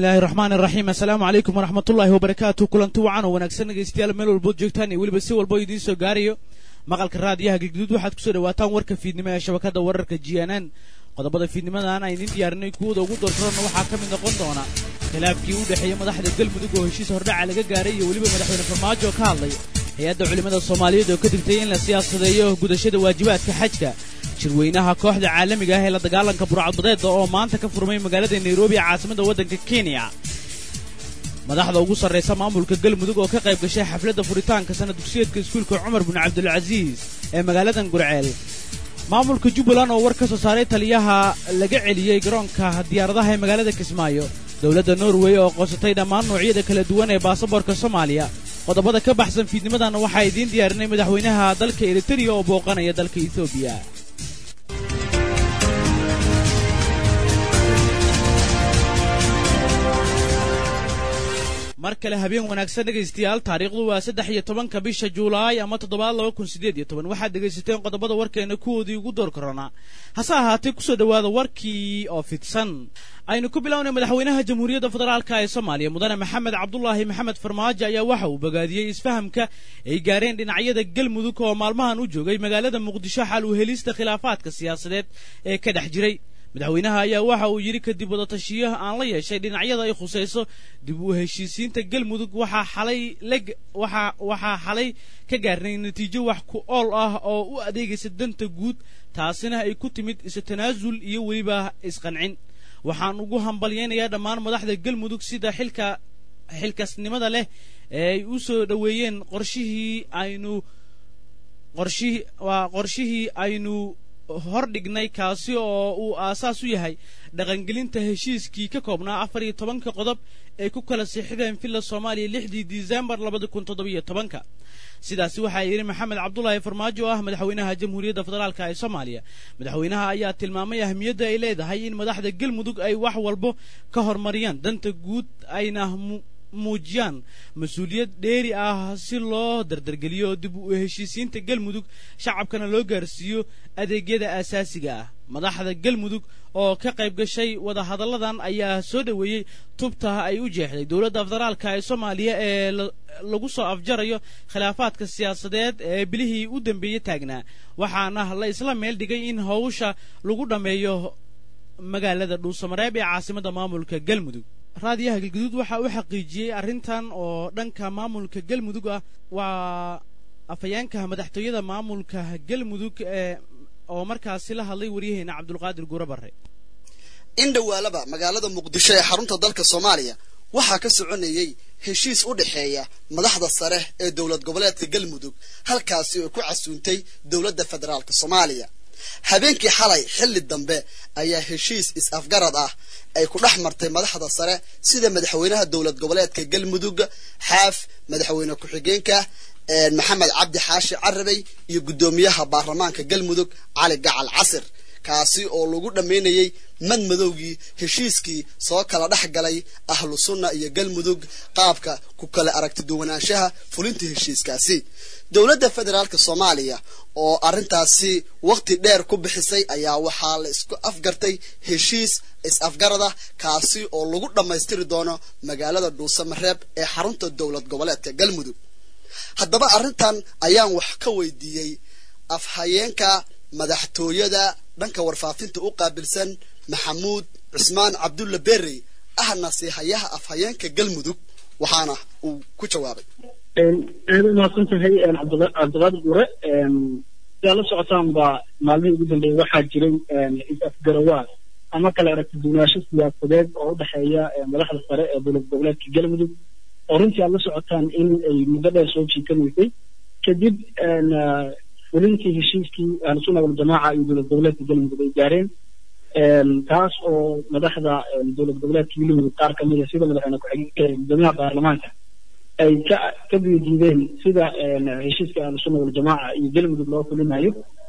bismillahi raxmaan iraxiim assalaamu calaykum waraxmatullaahi wabarakaatu kulanti wacan oo wanaagsan dhegaystayaal meel walbood joogtaan iyo weliba si walbo idiin soo gaarayo maqalka raadiyaha galguduud waxaad kusoo dhawaataan warka fiidnimo ee shabakadda wararka g n n qodobada fiidnimadan aan idiin diyaarinay kuwooda ugu doorkarona waxaa ka mid noqon doona khilaafkii u dhexeeyey madaxda galmudug oo heshiis hordhaca laga gaaray iyo weliba madaxweyne farmaajo ka hadlay hay-adda culimmada soomaaliyeed oo ka digtay in la siyaasadeeyo gudashada waajibaadka xajka shirweynaha kooxda caalamiga ah ee la dagaalanka burcadbadeeda oo maanta ka furmay magaalada nairobi ee caasimada waddanka kenya madaxda ugu sarraysa maamulka galmudug oo ka qayb gashay xafladda furitaanka sana dugsiyeedka iskuulka cumar bin cabdulcasiis ee magaaladan gurceel maamulka jubbaland oo war ka soo saaray taliyaha laga celiyey garoonka diyaaradaha ee magaalada kismaayo dowladda norway oo qoonsatay dhammaan noocyada kala duwan ee baasaboorka soomaaliya qodobada ka baxsan fiidnimadan waxaa idiin diyaarinay madaxweynaha dalka eritariya oo booqanaya dalka etoobiya mar kale habeen wanaagsan dhegaystayaal taariikhdu waa saddex iyo tobanka bisha juulaay ama toddobaad laba kun siddeed iyo toban waxaad dhegaysateen qodobada warkeena kuwoodii ugu door korona hase ahaatee kusoo dhowaada warkii oo fidsan aynu ku bilownay madaxweynaha jamhuuriyadda federaalka ee soomaaliya mudane maxamed cabdulaahi maxamed farmaajo ayaa waxa uu bogaadiyey isfahamka ay gaareen dhinacyada galmudug oo maalmahan u joogay magaalada muqdisho xal u helista khilaafaadka siyaasadeed ee ka dhex jiray madaxweynaha ayaa waxa uu yidhi kadib wadatashiyo aan la yeeshay dhinacyada ay khusayso dib u heshiisiinta galmudug waxaa xalay waxaa waxaa xalay ka gaarnay natiijo wax ku ool ah oo u adeegaysa danta guud taasina ay ku timid isu tanaasul iyo weliba isqancin waxaan ugu hambalyaynayaa dhammaan madaxda galmudug sida xilka xilkasnimada leh ee ay u soo dhoweeyeen qorshihii aynu qorshihii waa qorshihii aynu hor dhignay kaasi oo uu aasaas u yahay dhaqangelinta heshiiskii ka koobnaa afar iyo tobanka qodob ay ku kala siixdeen villa soomaaliya lixdii disembar labada kun toddobiyo tobanka sidaasi waxaa yidhi maxamed cabdulaahi farmaajo oo ah madaxweynaha jamhuuriyadda federaalk ee soomaaliya madaxweynaha ayaa tilmaamay ahmiyadda ay leedahay in madaxda galmudug ay wax walbo ka hormariyaan danta guud ayna muujiyaan mas-uuliyad dheeri ah si loo dardargeliyo dib u heshiisiinta galmudug shacabkana loo gaarsiiyo adeegyada aasaasiga ah madaxda galmudug oo ka qayb gashay wadahadalladan ayaa soo dhoweeyey tubta ay u jeexday dowladda federaalka ee soomaaliya ee lagu soo afjarayo khilaafaadka siyaasadeed ee bilihii u dambeeyey taagnaa waxaana la isla meel dhigay in howsha lagu dhammeeyo magaalada dhuusamareeb ee caasimadda maamulka galmudug raadiyaha galguduud waxa uu xaqiijiyey arrintan oo dhanka maamulka galmudug ah waa afhayeenka madaxtooyada maamulka galmudug ee oo markaasi la hadlay waryaheena cabdulqaadir guure barre in dhowaalaba magaalada muqdisho ee xarunta dalka soomaaliya waxaa ka soconayey heshiis u dhexeeya madaxda sare ee dowlad goboleedka galmudug halkaasi oo ku casuuntay dowladda federaalk soomaaliya habeenkii xalay xilli dambe ayaa heshiis is-afgarad ah ay ku dhex martay madaxda sare sida madaxweynaha dowlad goboleedka galmudug xaaf madaxweyne ku-xigeenka maxamed cabdi xaashi carabey iyo guddoomiyaha baarlamaanka galmudug cali gacal casir kaasi oo lagu dhammaynayey madmadowgii heshiiskii soo kala dhex galay ahlu sunna iyo galmudug qaabka ku kala aragti duwanaanshaha fulinta heshiiskaasi dowladda federaalka soomaaliya oo arrintaasi wakhti dheer ku bixisay ayaa waxaa la isku afgartay heshiis is-afgarada kaasi oo lagu dhammaystiri doono magaalada dhuusamareeb ee xarunta dowlad goboleedka galmudug haddaba arrintan ayaan wax ka weydiiyey afhayeenka madaxtooyada dhanka warfaafinta u qaabilsan maxamuud cusmaan cabdulla berrey ahna siihayaha afhayeenka galmudug waxaana uu ku jawaabay aada umahadsan tahay cabdiqaadir gure sidaa la socotaan baa maalmihii ugu dambeeyey waxaa jiray is-afgarawaad ama kala aragti duwanaansho siyaasadeed oo u dhexeeya madaxda sare ee dowlad goboleedka galmudug oo runtii aad la socotaan in ay muddo dheer soo jiikanaysay kadib fulintii heshiiskii ahlusunna waljamaaca iyo dowlad goboleedka galmudug ay gaareen taas oo madaxda dowlad goboleedka galmudug qaar ka mid a sida madaxweyne ku-xigeenka guddoomiyaha baarlamaanka ay ka ka diidiideen sida heshiiska ahlusunna waljamaaca iyo galmudug loo fulinayo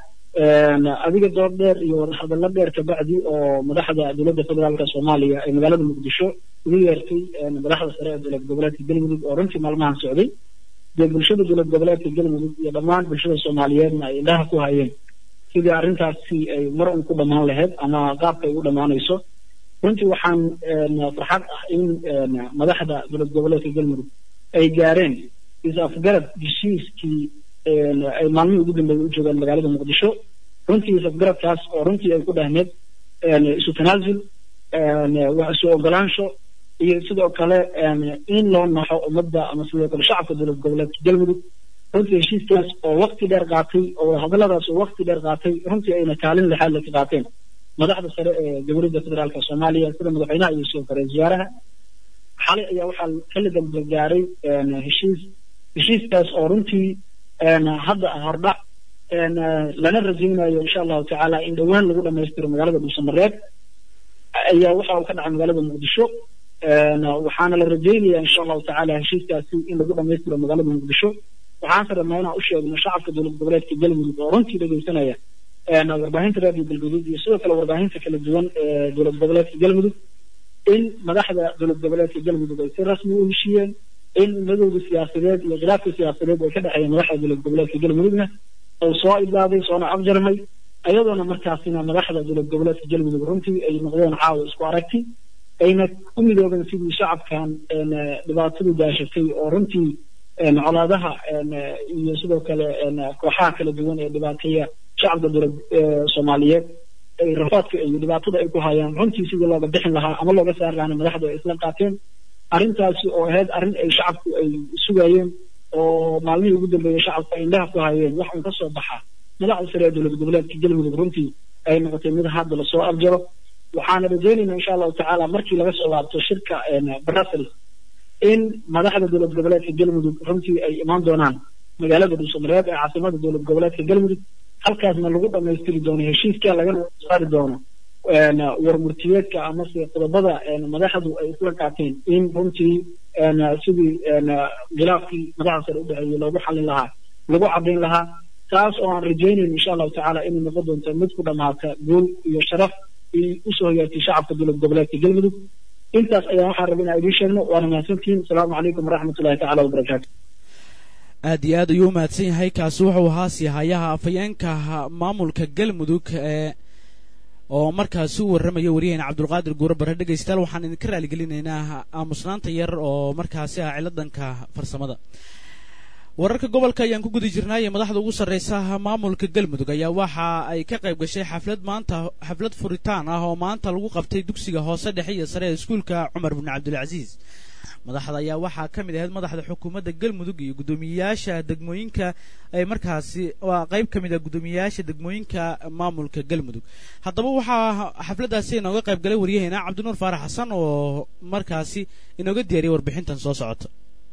adiga door dheer iyo wadahadallo dheer kabacdi oo madaxda dowladda federaalka soomaaliya ee magaalada muqdisho ugu yeertay madaxda sare ee dowlad goboleedka galmudug oo runtii maalmahan socday dee bulshada dowlad goboleedka galmudug iyo dhammaan bulshada soomaaliyeedna ay indhaha ku hayeen sidii arrintaasi ay mar un ku dhammaan lahayd ama qaabka ay u dhammaanayso runtii waxaan farxad ah in madaxda dowlad goboleedka galmudug ay gaareen is-afgarad heshiiskii ay maalmihii ugu dambeeyay u joogaan magaalada muqdisho runtii is-afgaradkaas oo runtii ay ku dhahneed isu tanaasul wax isu ogolaansho iyo sidoo kale in loo naxo ummadda ama sidoo kale shacabka dowlad goboleedka galmudug runtii heshiiskaas oo wakti dheer qaatay oo hadalladaas oo wakti dheer qaatay runtii ayna kaalin lixaad la ka qaateen madaxda sare ee jamhuuriyadda federaalka soomaaliya sida madaxweynaha iyo sidoo kale wasaaraha xalay ayaa waxaa kala dambe gaaray heshiis heshiiskaas oo runtii hadda hordhac lana rajaynayo insha allahu tacaala in dhowaan lagu dhamaystiro magaalada dhuusamareeb ayaa waxa uu ka dhacay magaalada muqdisho waxaana la rajaynaya insha allahu tacaala heshiiskaasi in lagu dhamaystiro magaalada muqdisho waxaanse rabnaa inaan u sheegno shacabka dowlad goboleedka galmudug oo runtii dhegeysanaya warbaahinta raadiyo galguduud iyo sidoo kale warbaahinta kala duwan ee dowlad goboleedka galmudug in madaxda dowlad goboleedka galmudug ay si rasmi u heshiiyeen in madowda siyaasadeed iyo khilaafka siyaasadeed ee ka dhexeeya madaxda dowlad goboleedka galmudugna uu soo idlaaday soona afjarmay ayadoona markaasina madaxda dowlad goboleedka galmudug runtii ay noqdeen caawa isku aragti ayna ku midoobeen sidii shacabkan dhibaatadu daashatay oo runtii colaadaha iyo sidoo kale kooxaha kala duwan ee dhibaateeya shacabka dowlad soomaaliyeed ay rafaadka iyo dhibaatada ay ku hayaan runtii sidii looga bixin lahaa ama looga saari lahaana madaxdu ay isla qaateen arrintaasi oo ahayd arrin ay shacabku ay sugayeen oo maalmihii ugu dambeeyey shacabku ay indhaha ku hayeen wax un ka soo baxa madaxda sare ee dowlad goboleedka galmudug runtii ay noqotay mid hadda lasoo afjaro waxaana rajaynaynaa insha allahu tacaala markii laga soo laabto shirka brussels in madaxda dowlad goboleedka galmudug runtii ay imaan doonaan magaalada dhuusamareeb ee caasimada dowlad goboleedka galmudug halkaasna lagu dhamaystiri doono heshiiska lagana saari doono warmurtiyeedka amase qodobada madaxdu ay isla qaateen in runtii sidii khilaafkii madaxda sare udhexeeyey loogu xallin lahaa lagu caddayn lahaa taas oo aan rajaynayn insha allahu tacaala inay noqon doonto mid ku dhamaata guul iyo sharaf usoo hoyaatay shacabka dowlad goboleedka galmudug intaas ayaa waxaan rabay inaan idiin sheegno waana mahadsantihiin asalaamu calaykum waraxmat ullahi tacala wabarakaatu aad iyo aad ayuu umahadsan yahay kaasi wuxuu ahaa siihayaha afhayeenka maamulka galmudug ee oo markaasi u warramaya waryaheena cabdulqaadir guure bare dhegaystayaal waxaan idinka raaligelinaynaa aamusnaanta yar oo markaasi ah ciladanka farsamada wararka gobolka ayaan ku guda jirnaaye madaxda ugu sarreysa maamulka galmudug ayaa waxa ay ka qayb gashay xaflad maanta xaflad furitaan ah oo maanta lagu qabtay dugsiga hoose dhexe iyo sare ee iskuulka cumar bin cabdilcasiis madaxda ayaa waxaa ka mid ahayd madaxda xukuumadda galmudug iyo guddoomiyeyaasha degmooyinka ay markaasi waa qayb ka mid ah guddoomiyeyaasha degmooyinka maamulka galmudug haddaba waxaa xafladdaasi inooga qayb galay waryaheena cabdinuur faarax xasan oo markaasi inooga diyaariyay warbixintan soo socota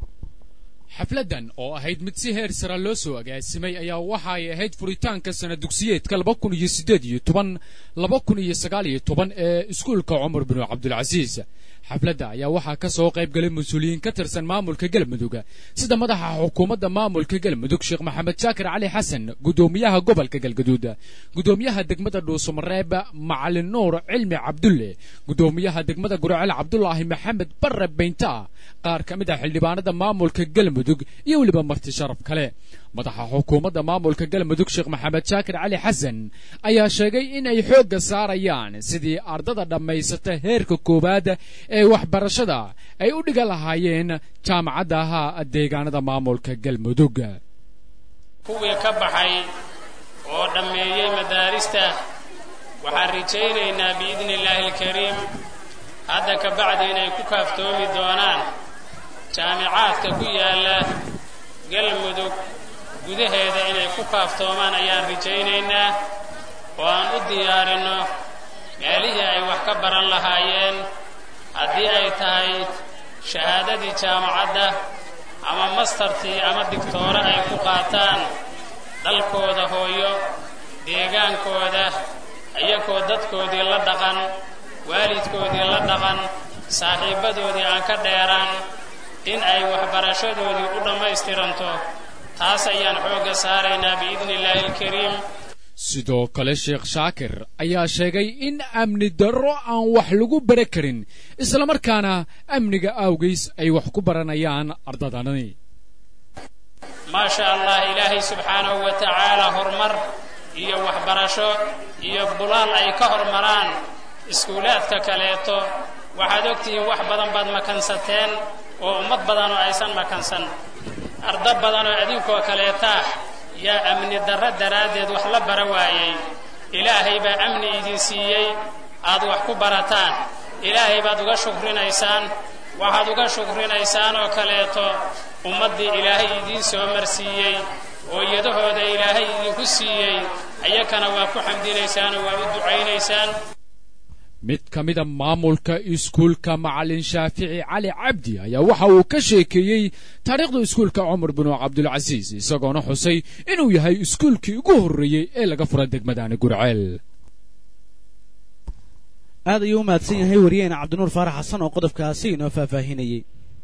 xafladdan oo ahayd mid si heer sara loo soo agaasimay ayaa waxa ay ahayd furitaanka sana dugsiyeedka laba kun iyo siddeed iyo toban laba kun iyo sagaal iyo toban ee iskuulka cumar binu cabdilcasiis xafladda ayaa waxaa ka soo qayb galay mas-uuliyiin ka tirsan maamulka galmudug sida madaxa xukuumadda maamulka galmudug sheekh maxamed shaakir cali xasan guddoomiyaha gobolka galgaduud guddoomiyaha degmada dhuusamareeb macalin nuur cilmi cabdulle guddoomiyaha degmada gurcel cabdulaahi maxamed barre baynta qaar ka mid ah xildhibaanada maamulka galmudug iyo weliba marti sharaf kale madaxa xukuumadda maamulka galmudug sheekh maxamed shaakir cali xasan ayaa sheegay in ay xoogga saarayaan sidii ardada dhammaysata heerka koowaad ee waxbarashada ay u dhiga lahaayeen jaamacadaha deegaanada maamulka galmudug kuwii ka baxay oo dhammeeyey madaarista waxaan rajaynaynaa biidni illaahi alkariim hadda ka bacdi inay ku kaaftoomi doonaan jaamicaadka ku yaalla galmudug gudaheeda inay ku kaaftoomaan ayaan rajaynaynaa oo aan u diyaarinno meelihii ay wax ka baran lahaayeen haddii ay tahay shahaadadii jaamacadda ama mastartii ama digtoore ay ku qaataan dalkooda hooyo deegaankooda iyagoo dadkoodii la dhaqan waalidkoodii la dhaqan saaxiibbadoodii aan ka dheeraan in ay waxbarashadoodii u dhammaystiranto taas ayaan xoogga saaraynaa biidni illaahi alkariim sidoo kale sheekh shaakir ayaa sheegay in amni darro aan wax lagu bara karin islamarkaana amniga awgiis ay wax ku baranayaan ardadani maa sha allah ilaahay subxaanahu wa tacaala horumar iyo waxbarasho iyo bulaal ay ka hormaraan iskuulaadka kaleeto waxaad ogtihiin wax badan baad makansateen oo ummad badanoo aysan makansan arda badanoo adinkoo kaleetaah yaa amni darro daraaddeed wax la bara waayey ilaahay baa amni idin siiyey aad wax ku barataan ilaahay baad uga shukrinaysaan waxaad uga shukrinaysaan oo kaleeto ummaddii ilaahay idiin soo marsiiyey oo iyadahooda ilaahay idinku siiyey ayakana waa ku xamdinaysaan oo waa u ducaynaysaan mid ka mida maamulka iskuulka macalin shaafici cali cabdi ayaa waxa uu ka sheekeeyey taariikhda iskuulka cumar binu cabdulcasiis isagoona xusay inuu yahay iskuulkii ugu horreeyey ee laga fura degmadani gurceel aad ayuu u mahadsan yahay wariyeena cabdinuur faarax xasan oo qodobkaasi inoo faahfaahinayey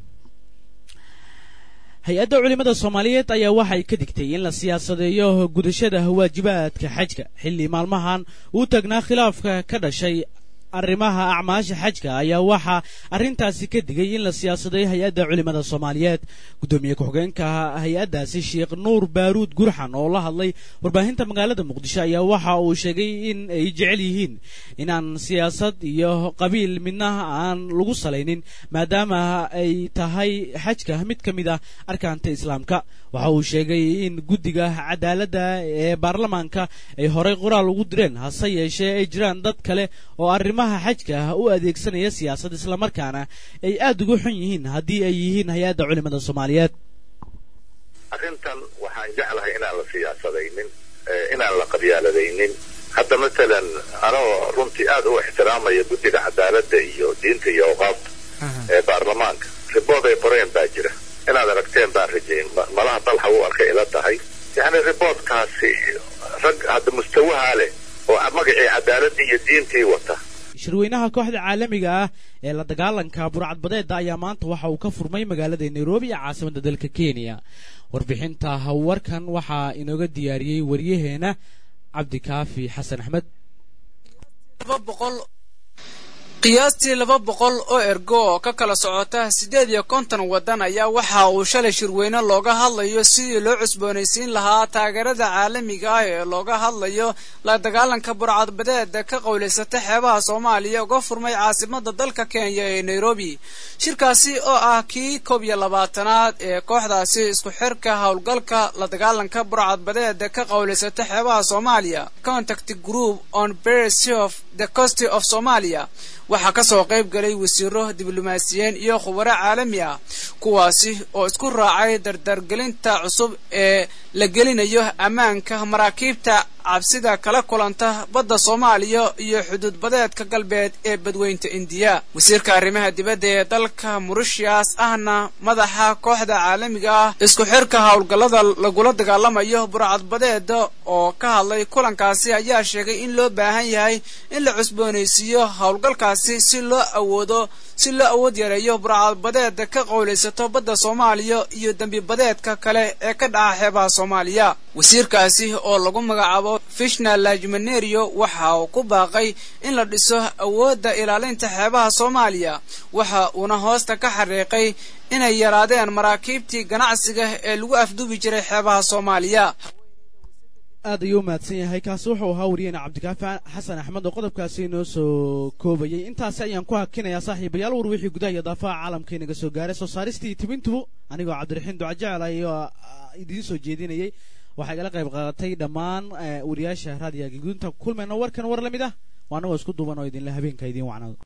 hay-adda culimmada soomaaliyeed ayaa waxay ka digtay in la siyaasadeeyo gudashada waajibaadka xajka xilli maalmahan uu tagnaa khilaafka ka dhashay arrimaha acmaasha xajka ayaa waxaa arrintaasi ka digay in la siyaasaday hay-adda culimmada soomaaliyeed guddoomiye ku-xigeenka hay-addaasi sheekh nuur baaruud gurxan oo la hadlay warbaahinta magaalada muqdisho ayaa waxa uu sheegay in ay jecel yihiin inaan siyaasad iyo qabiil midna aan lagu salaynin maadaama ay tahay xajka mid ka mid ah arkaanta islaamka waxa uu sheegay in guddiga cadaaladda ee baarlamaanka ay horey qoraal ugu direen hase yeeshee ay jiraan dad kale oo arrimaha xajka ah u adeegsanaya siyaasad islamarkaana ay aada uga xun yihiin haddii ay yihiin hay-adda culimmada soomaaliyeed arrintan waxaan jeclahay inaan la siyaasadaynin inaan la qabyaaladaynin hadda matalan anoo runtii aad u ixtiraamaya guddiga cadaaladda iyo diinta iyo awqaafta ee baarlamaanka ribood ay qoreen baa jira inaad aragteen baan rajayn malaha dalxa u arkay ila tahay yacni riboodkaasi rag hadda mustawahaa leh oo magacii cadaaladii iyo diintii wata shirweynaha kooxda caalamiga ah ee la dagaalanka burcadbadeeda ayaa maanta waxa uu ka furmay magaalada nairobi ee caasimadda dalka kenya warbixinta warkan waxaa inooga diyaariyey waryaheena cabdikaafi xasan axmed qiyaastii laba boqol oo ergo oo ka kala socota siddeed iyo konton waddan ayaa waxa uu shalay shirweyne looga hadlayo sidii loo cusboonaysiin lahaa taageerada caalamiga ah ee looga hadlayo la dagaalanka burcadbadeeda ka qowlaysata xeebaha soomaaliya uga furmay caasimada dalka kenya ee nairobi shirkaasi oo ah kii koob iyo labaatanaad ee kooxdaasi isku xirka howlgalka la dagaalanka burcadbadeeda ka qowlaysata xeebaha soomaaliya contact group on bercy of the cost of somalia waxaa ka soo qayb galay wasiiro diblomaasiyiin iyo khubaro caalami ah kuwaasi oo isku raacay dardargelinta cusub ee la gelinayo ammaanka maraakiibta cabsida kala kulanta badda soomaaliya iyo xuduud badeedka galbeed ee badweynta indiya wasiirka arrimaha dibadda ee dalka mauritius ahna madaxa kooxda caalamiga ah isku xirka howlgallada lagula dagaalamayo burcadbadeeda oo ka hadlay kulankaasi ayaa sheegay in loo baahan yahay in la cusboonaysiiyo howlgalkaasi si loo awoodo si loo awood yareeyo burcadbadeeda ka qowlaysato badda soomaaliya iyo dembi badeedka kale ee ka dhaca xeebaha soomaaliya wasiirkaasi oo lagu magacaabo fishna lajmanerio waxa uu ku baaqay in la dhiso awoodda ilaalinta xeebaha soomaaliya waxa uuna hoosta ka xariiqay inay yaraadeen maraakiibtii ganacsiga ee lagu afduubi jiray xeebaha soomaaliya aad ayuu u mahadsan yahay kaasi wuxuu ahaa wariyeyna cabdikaafi xasan axmed oo qodobkaasi inoo soo koobayay intaasi ayaan ku hakinayaa saaxiibayaal war wixii gudaha iyo daafaha caalamka inaga soo gaaray soo saaristii tibintubu anigoo cabdiraxiin ducajecel ayoo idiin soo jeedinayay waxaa igala qayb qaadatay dhammaan wariyaasha raadiyaga gudunta kulmayna warkan war la mid ah waa anagoo isku duuban oo idinle habeenka idiin wacnado